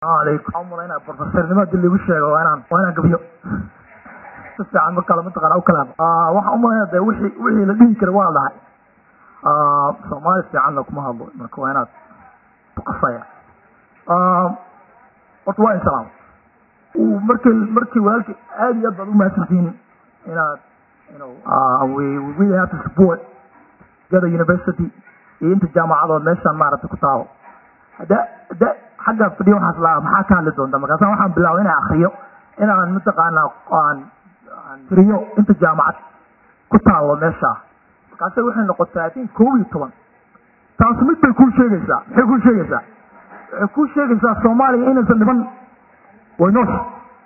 alaykum umalaynaa profesornimo hadii lagu sheego waa inaan waa inaan gabiyo si fiican markale mataqaana u kalaamo waxaan umalaynaa de wixii wixii la dhihi kara waa dhahay soomaali fiicanna kuma hadlo marka waa inaad tuqasaya horta waa insalaam markii markii walaalkii aad iyo aad baad u mahadsantihiin inaad you know uh, we, we really have to support Gada University iyo inta jaamacadood meeshaan maaragtay ku taabo hada hada xagga fadhiyo waxaas laa maxaa ka hadli doonta markaasa waxaan bilaabay inaan akriyo inaan mataqaanaa aan aan tiriyo inta jaamacad ku taalo meesha markaase waxay noqotay i think koob iyo toban taas mid bay kuu sheegaysaa maxay kuu sheegaysaa waxay kuu sheegaysaa soomaaliya inaysan dhiban way noosha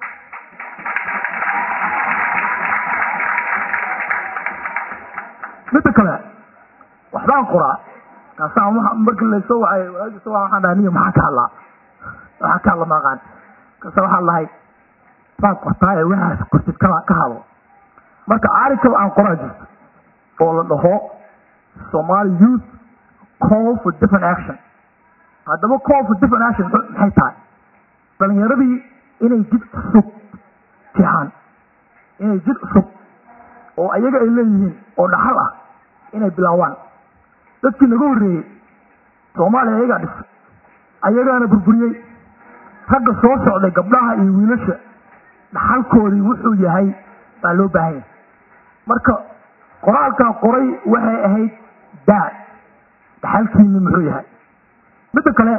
midda kale waxbaan qoraa kaasaan markii laysoo wacay walaalkiisa waxaan dhahay niyo maxaa ka hadlaa waxaa ka hadla maaqaan kaasa waxaan lahay baan qortaa ee waxaas qortid ka ka hadlo marka article aan qoraa jirto oo la dhaho Somali youth call for different action haddaba call for different action maxay tahay dhalinyaradii inay jid cusub fiican inay jid cusub oo ayaga ay leeyihiin oo dhaxal ah inay bilaawaan dadkii naga horreeyey soomaaliya ayagaa dhisay ayagaana burburiyey ragga soo socday gabdhaha iyo wiilasha dhaxalkoodii wuxuu yahay baa loo baahan yahay marka qoraalkan qoray waxay ahayd daad dhaxalkiini muxuu yahay midda kale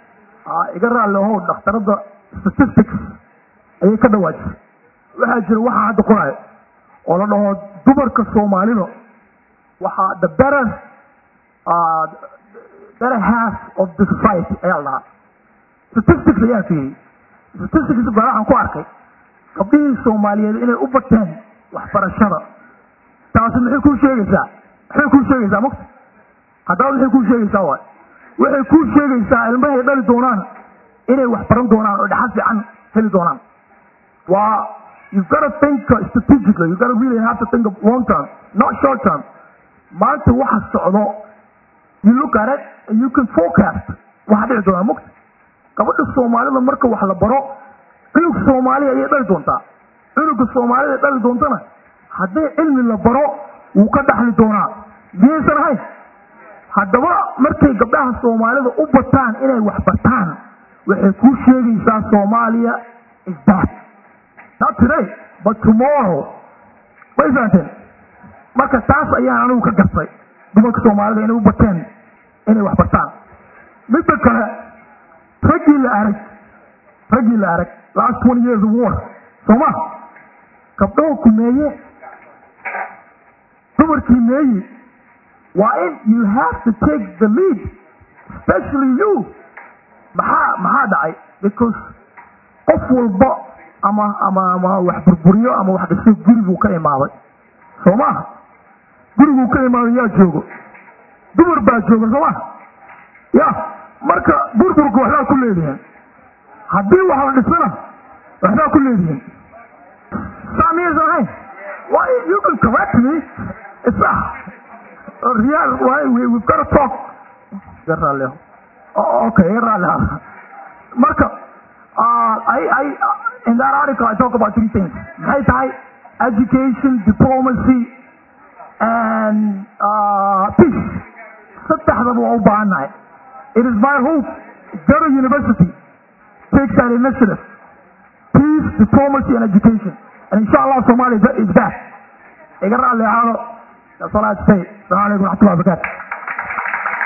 iga raalli ahow dhakhtarada statistics ayay ka dhawaajisay waxaa jira waxaa hadda qoraayo oo la dhaho dumarka soomaalida waxaa the better uh, better half of the society ayaa la dhahaa statistics ayaa fiiriyey statistics baa waxaan ku arkay gabdhihii soomaaliyeed inay u bateen waxbarashada taasi maxay kuu sheegaysaa maxay kuu sheegaysaa mugta haddaba maxay kuu sheegaysaa waay waxay kuu sheegaysaa ilmahay dhali doonaan inay wax baran doonaan oo dhaxal fiican heli doonaan waa you've got to think strategically you've got to really have to think of long term not short term maanta waxa socdo you look at it and you can forecast waxa dhici doonaa mugta gabadha soomaalida marka wax la baro cunug soomaaliya ayay dhali doontaa cunuga soomaalida dhali doontana haddii cilmi la baro wuu ka dhaxli doonaa miyaysan ahayn haddaba markay gabdhaha soomaalida u bataan inay wax bartaan waxay kuu sheegaysaa soomaaliya is that not today but tomorrow way fahanteen marka taas ayaan anigu ka gartay dumarka soomaalida inay u bateen inay wax bartaan midda kale raggii la arag raggii la arag last twenty years of war sooma gabdhaho ku meeye dumarkii meeyi waa in you have to take the lead especially you maxaa maxaa dhacay because qof walba ama ama ama wax burburiyo ama wax dhiso guriguu ka imaaday soo maha guriguu ka imaaday yaa joogo dumar baa jooga soo maha ya marka burburka waxbaa ku leedihiin haddii wax la dhisana waxbaa ku leedihiin saa miyaysan ahayn why you can correct me it's a real why we, we've got to talk yaraaleh okay yaraaleh marka uh, I, I, uh, in that article I talk about three things maxay tahay education diplomacy and uh, peace saddexdaba waa u baahannahay it is my hope Garo University takes that initiative peace diplomacy and education and inshallah Somalia is that iga raalli ahaado that's all I have to say assalamu alaikum wa rahmatullahi wa barakatuh